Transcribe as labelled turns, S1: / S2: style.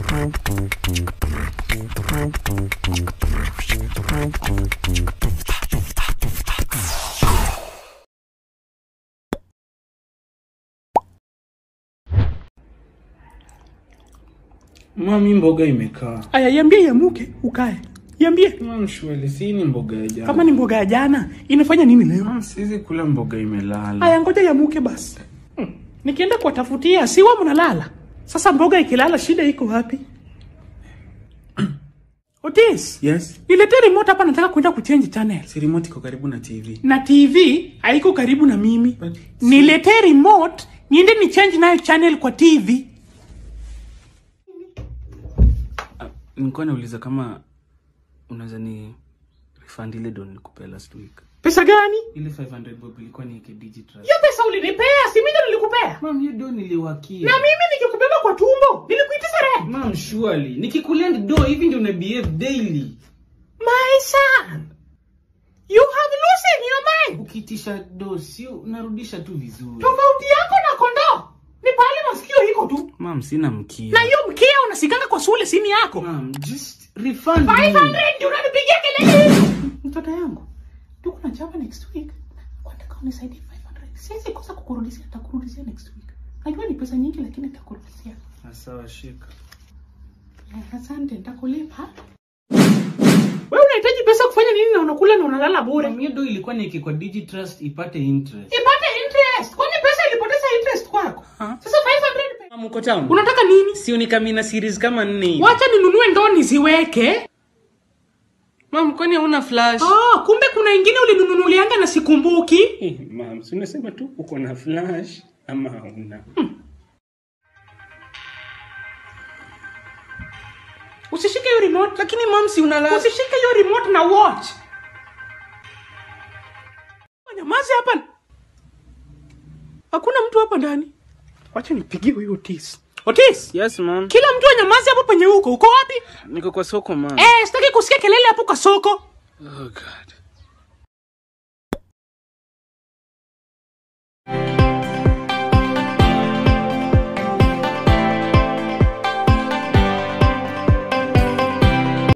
S1: Mami, mboga imekaa.
S2: Aya, iambie iamuke ukae. Iambie
S1: Mam, shweli, si ni mboga ya jana.
S2: kama ni mboga ya jana inafanya nini leo?
S1: Mam, siwezi kula mboga imelala.
S2: Aya, ngoja iamuke basi. Hmm. Nikienda kuwatafutia siwa mnalala. Sasa mboga ikilala shida iko wapi? Otis,
S1: Yes.
S2: niletee remote hapa nataka kwenda kuchange channel.
S1: Si remote iko karibu na TV.
S2: Na TV haiko karibu na mimi.
S1: But-
S2: Niletee remote niende ni change nayo channel kwa TV.
S1: Ah, Nilikuwa nauliza kama unaweza ni refund ile don nilikupea last week.
S2: Pesa gani?
S1: Ile 500 bob ilikuwa ni yake digital.
S2: Hiyo pesa ulinipea, si mimi ndo nilikupea.
S1: Mam, hiyo don niliwakia.
S2: Na mimi nikikubeba kwa tumbo, nilikuitisha rent.
S1: Mam, surely. Nikikulend do hivi ndio una behave daily.
S2: My son, you have losing your mind.
S1: Ukiitisha do sio unarudisha tu vizuri.
S2: Tofauti yako na kondoo ni pale masikio iko tu,
S1: Mam, sina mkia.
S2: na hiyo mkia unasikanga kwa sule sini yako.
S1: Mam, just refund
S2: 500
S1: me.
S2: ndio unanipigia kelele. Mtoto yangu, tuko na chapa next week. Nataka unisaidie 500. Siwezi kosa kukurudishia, nitakurudishia next week. Najua ni pesa nyingi lakini nitakurudishia.
S1: Ah, Sawa, shika.
S2: Eh, Asante, nitakulipa. Wewe unahitaji pesa kufanya nini na unakula na unalala bure?
S1: Mam, hiyo do ilikuwa niweke kwa Digitrust ipate interest.
S2: ipate interest kwani pesa ilipoteza interest kwako
S1: Ha?
S2: sasa 500 pe-
S1: Mam, uko town?
S2: unataka nini
S1: Si unikamina series kama nne hivi.
S2: wacha ninunue ndoo niziweke
S1: Mam, kwani hauna flash?
S2: ah, kumbe kuna ingine ulinunulianga na sikumbuki
S1: Eh, Mam, si unasema tu uko na flash ama hauna?
S2: usishike hiyo remote
S1: Lakini mam, si unala
S2: usishike hiyo remote na watch nyamazi hapa hakuna mtu hapa ndani wacha nipigie huyo otis otis
S1: Yes, mam.
S2: kila mtu anyamazi hapo penye huko uko wapi
S1: Niko kwa soko, mam.
S2: eh sitaki kusikia kelele hapo kwa soko
S1: Oh god.